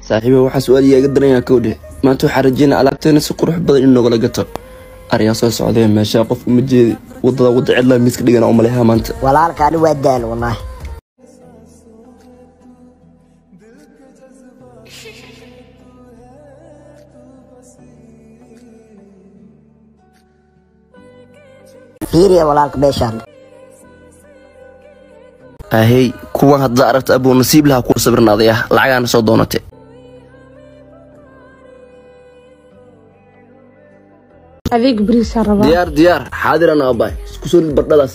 saaxiiba waxaa su-aal iyaga daranyaa kowdhe maanta waxaa rajeynaa alaabteena si qurux badan in noogala gato aryaa soo socdee meeshaa qof uma jeedi wadada wadda cidlaa miiska dhigana u maleeha maanta walaalkaani waa daal wallaahi fiiriya walaalka beeshaan ahey kuwan haddaa aragta abuu nasiib lahaa kuwa sabirnaaday ah lacagaana soo doonate adeeg bariisaa rabaa diyaar diyaar xaadirana abaay isku soo dhid bardhadaas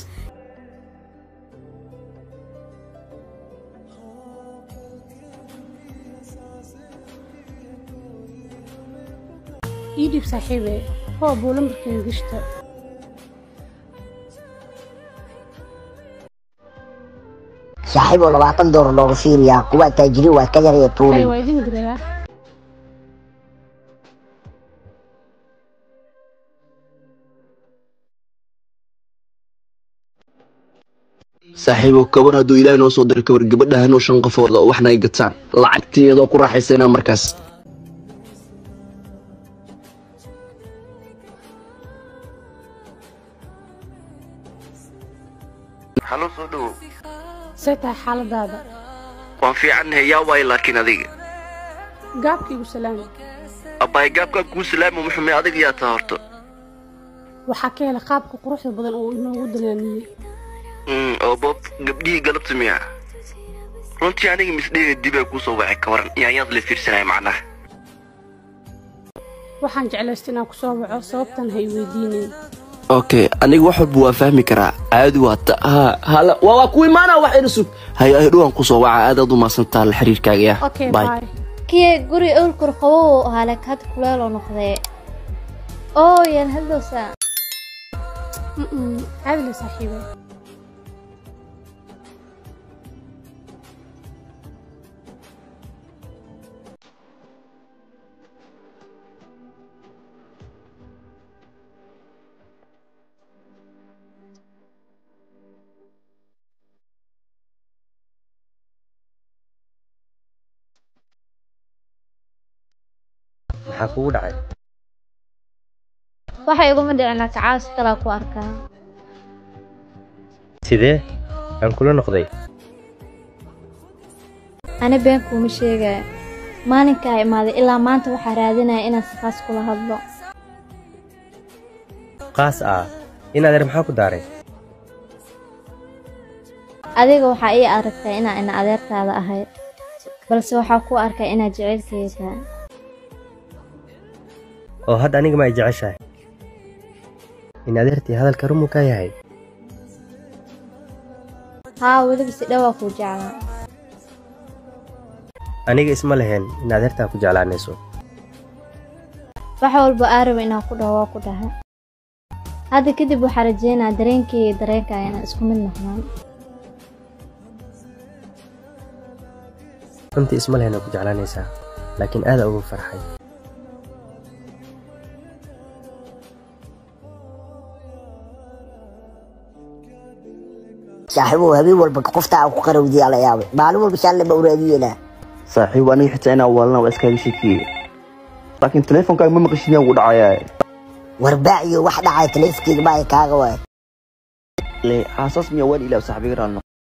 ii dhiib saaxiibe hoo buu lambarkeen gishta saaxiib oo labaatan doolar looga fiiriyaa kuwa taajiriin waa ka yaraya ay tuulin waa idin dirayaa saaxiibo kabar hadduu ilaahay noo soo diray kabar gabadha hanoo shan qofooda oo waxna ay gataan lacagteedoo ku raaxaysanaa markaas halo soo dhowow see tahay xaaladaada waan fiicannahay yaa waayo laakiin adiga gaabkaigu salaama abbaay gaabkaa kuu salaama muxume adiga yaa taa horta waxaa ka helay qaabka quruxda badan oo inoogu danaaniyey Mm, oo bob gabdhihii galabta miya runtii aniga misdheega dibay kuu soo wacay ka waran yaanyaad la fiirsanaya macnaha waxaan jeclaystay inaan ku soo waco sababtan ha i weydiinayn okay aniga wax walba waa fahmi karaa caadi waa ta ha hala waa waa ku imaana wax ina sug hay ay dhowaan kusoo waca aad aad u maasantaa la xiriirkaaga ya okay Bye. bye kiye guri owlkur qabow uu ahaa laakiin hadda kuleeloo noqdee oo yaan hadlowsaa Mm-mm, caadi le saaxiibe maxaa kugu dhacay waxa iguma dhicin laakiin caawis kalaa ku arkaa sidee aan kula noqday ani been kuuma sheegaya maalinkaa imaaday ilaa maanta waxaa raadinaya inaan si khaas kula hadlo qaas ah in adeer maxaa ku daaray adiga waxaa ii aragtaa inaa ina adeertaada ahay balse waxaa ku arkay inaad jecelkayga tahay oo hadda aniga ma ay jeceshahay in adeertii hadalka rumuu ka yahay haa weliba si dhowaa kuu jeclaa aniga isma lahayn in adeertaa ku jeclaanayso wax walba aaraba inaan ku dhaho waa ku dhahay hadda kadib waxaa rajeynaa dareenkayga iyo dareenkaaga inaan isku mid noqdaan runtii isma lahayn oo ku jeclaanaysaa laakiin aada ugu farxay saaxiibow habeen walba qoftaa ku qarawdiyaa la yaabay maalin walba shaalle ba uraadiyeynaa saaxiib aniga xitaa inaa waalana waa iskaaga sheekiye laakiin teleefonkaaga ma maqashin yaa ugu dhacayaa warbaaciyo wax dhacay taleefankeyga baa kaaga waay le aasaas miyaa waan ilaa saaxiibiga raalno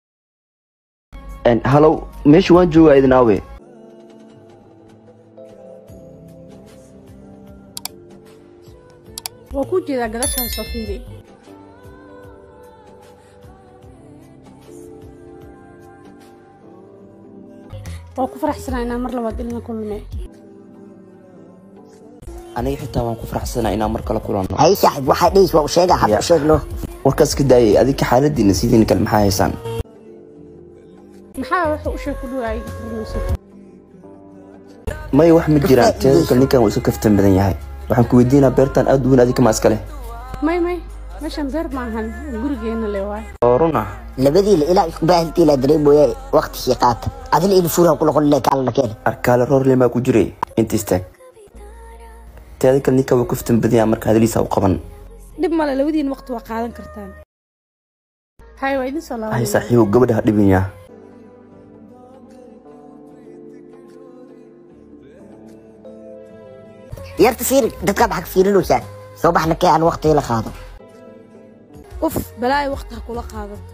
halow meesha waan joogaa idin aawe waa kuu jeedaa gadashaan soo fiiri waa ku faraxsanaa inaan mar labaad ilna kulme aniga xitaa waan ku faraxsanaa inaan mar kale kulanno hay saaxiib waxaa dhehis waa u sheegaa hadda u sheegno warkaas ka daayay adinka xaaladiina sidiina kale maxaa haysaan maxaa wuxuu u sheeg ku dhowaa iga furmayso maya wax ma jiraan teeda kale ninkan waa iska kaftan badan yahay waxaan ku weydiinaa beertan aad u weyn adinka ma iska leh may may meeshan beer maahan gurigeena le waay oo run ah labadiila ilaa isku baahiltiila dareemooya waqti shii qaata adina ina fuuraha ku noqon kaalana keena arkaale roorle maa ku jiray inta istaag teeda kale ninkan waa kaftan badan yahay marka hadaliisa u qaban dhib male labadiin waqti waa qaadan kartaan hay waa idin soo hay laabanaya saaxiibow gabadha ha dhibin yaa yarta fiiri dadkaad xag fiirinaysaa soo baxna kee aan waqtiga la qaado uf balaayo waqti ha kula qaadato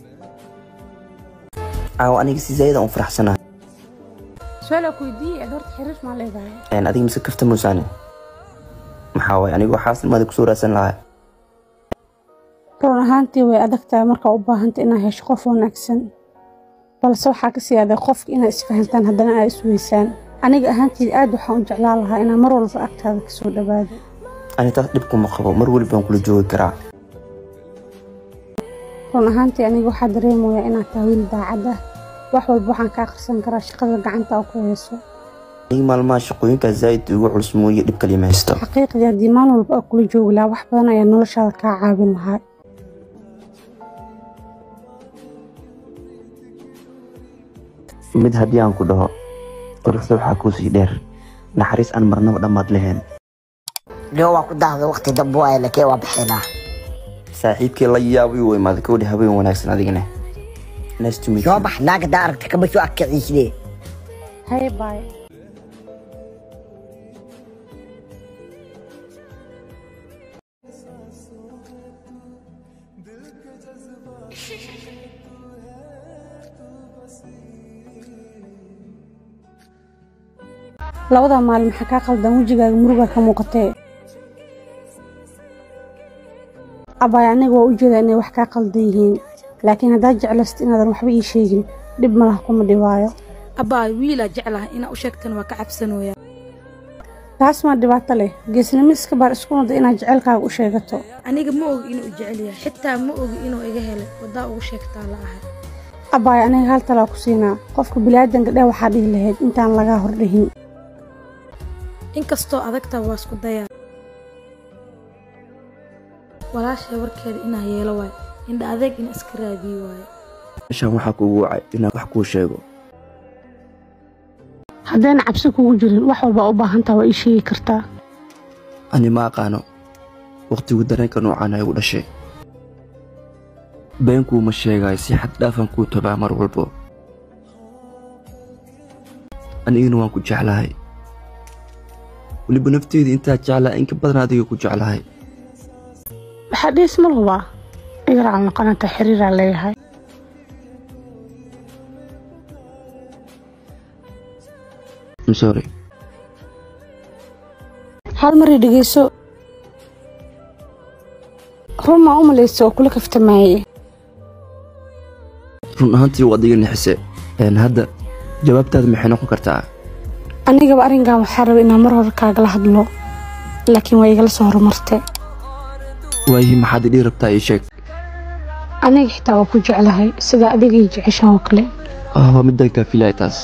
caawa aniga si zaayada aan u faraxsanahay su-aal ku weydiiyey aad horta xiriir maa leedahay Een, adiga mise kafta muusaane maxaa waay anigu xaasilmaada kusoo raadsan lahaa run ahaantii way adag tahay markaa u baahanta inaad hesho qof wanaagsan balse waxaa ka sii adag qofka inaad isfahantaan haddana aad isweysaan aniga ahaanteed aad waxaan u jeclaan lahaa inaan mar walba agtaada kasoo dhawaado ani taas dhib kuma qabo mar waliba waan kula joogi karaa run ahaantii aniga waxaa dareemayaa inaad tahay wiil daacad ah wax walba waxaan ka akhrisan karaa shaqada gacanta aa ku hayso aniga maalmaha shaqooyinkaa zaa'id ugu culus mooye dhib kalima haysto xaqiiqdii haddii maalin walba aa kula joogi lahaa wax badan ayaa noloshaada kaa caawin lahaa mid haddii aan ku dhaho quruxda waxaa kuu sii dheer naxariis aan marnaba dhammaad lahayn leo waa ku daahda waqti dambe waaye lakee waa bixinaa saaxiibkii la yaabay uu imaaday gabadhi haween wanaagsan adigana nice to meet soo you bax naaga daa aragta kama soo agkiciisne haye baay labada maalin maxaa kaa qaldan wejigaaga murugaa ka muuqatee abaay aniga waa u jeedaa inay wax kaa qaldan yihiin laakiin haddaad jeclaysid inaadan waxba ii sheegin dhib malaha kuma dhibaayo abbaay wiilaa jeclaha inaa u sheegtan waa ka cabsanooya taas maa dhibaato leh geesnimo iska baar isku nada inaad jecelkaaga u sheegato aniga ma ogi inuu jecel yahay xitaa ma ogi inuu iga helay waddaa ugu sheegtaa la ahay abaay aniga hal talaa ku siinaa qofka bilaadanka dheh waxaa dhihi lahayd intaan lagaa hordhihin inkastoo adagtaa waa isku dayaa walaashay warkeeda inaa yeelo waay indha adeeg in iska raadiyo waaye meeshaan waxaa kugu wacay inaan wax kuu sheego haddayna cabsi kugu jirin wax walba u baahantaa waa ii sheegi kartaa ani ma aqaano wakhtigu dareenka noocaan ay u dhashay beenkuuma sheegaayo si xad dhaafan kuu tabaa mar walbo anigana waan ku jeclahay weliba nafteedii intaa jeclaa inka badan adiga ku jeclahay waxaa dhiis ma lubaa igaracal noqonanta xiriiraa leeyahay I'm sorry hal marii dhegeyso run maa u malaysa oo kula kaftamaayey run ahaantii waa adiga nixise een hadda jawaabtaada maxay noqon kartaa anigaba arrinkan waxaa raba inaan mar hore kaagala hadlo laakiin waa igala soo horumartay waayihii maxaad idhii rabtaa ii sheeg aniga xitaa waa ku jeclahay sida adiga ii jeceshaha oo kale ah waa midaan kaa filaya taas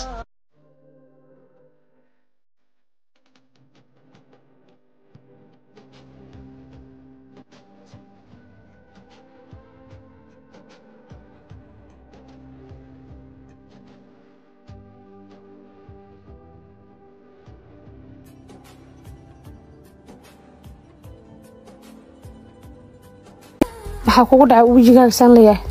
maxaa kugu dhacay wejigaaga saan leeyahay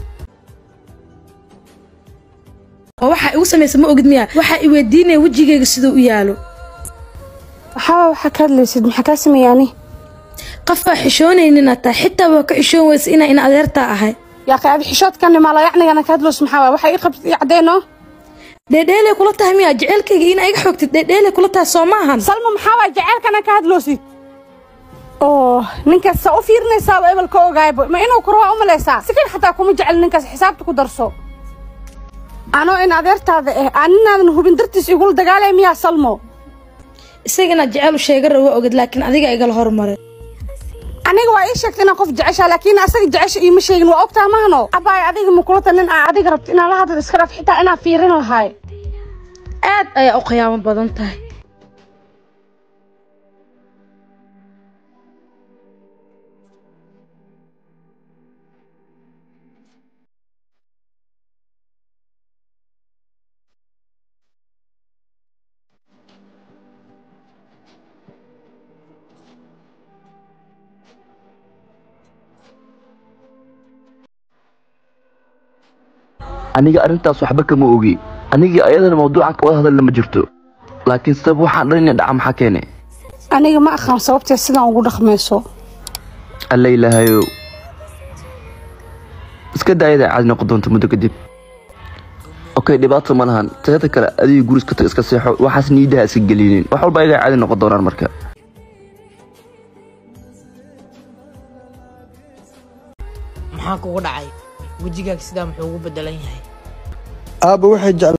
oo waxaa igu samaysa ma ogid miya waxaa i weydiinaya wejigayga siduu u yaalo waxaaba waxaa ka hadlaysid maxaa kaa sameeyey ani qofkaa xishoonaynin taa xitaa waa ka xishoon weysa inaa in adeertaa ahay yaaqay adi xishoodkan maala yacnigana ka hadloos maxaa waay waxaa ii qabtid ii caddeeno dheedheelay kula tahay miya jecelkayga inaa iga xogtid dheedheelay kula tahay soo ma ahan salma maxaa waay jaceylkana ka hadloosid oo ninkaas saa u fiirinaysaaba ebel ka ogaaybo ma inuu kurwaa u malaysaa si kale xataa kuma jecel ninkaas xisaabta ku darso anoo in adeertaada ah aan ninaadan hubin dartiis igula dagaalaya miyaa salmo isaga inaad jecel u sheega raba ogid laakiin adiga igala hormaray aniga waa ii sheegtay inaan qof jeceshaa laakiin asaga jecesha iima sheegin waa ogtaa mahano abaay adiga ma kula talin aa adiga rabto inaan la hadal iska dhaf xitaa inaan fiirin lahaay aad ayaa u qiyaamo badan tahay aniga arrintaas waxba kama ogi anigii ayadana mawduucan ka wada hadalna ma jirto laakiin sabab waxaan dhan ina dhaca maxaa keene aniga ma aqaan sababtee sidaan ugu dhaqmayso alla ilaahayow iska daayada caadi noqon doonto muddo kadib okay dhibaato ma lahan teeda kale adiga guri iska tag iska seexo waxaas niidaha iska gelinin wax walba ayagaa caadi noqon doonaan marka maxaa kugu dhacay wejigaaga sidaa muxuu ugu bedelan yahay aabba waxay jeclaan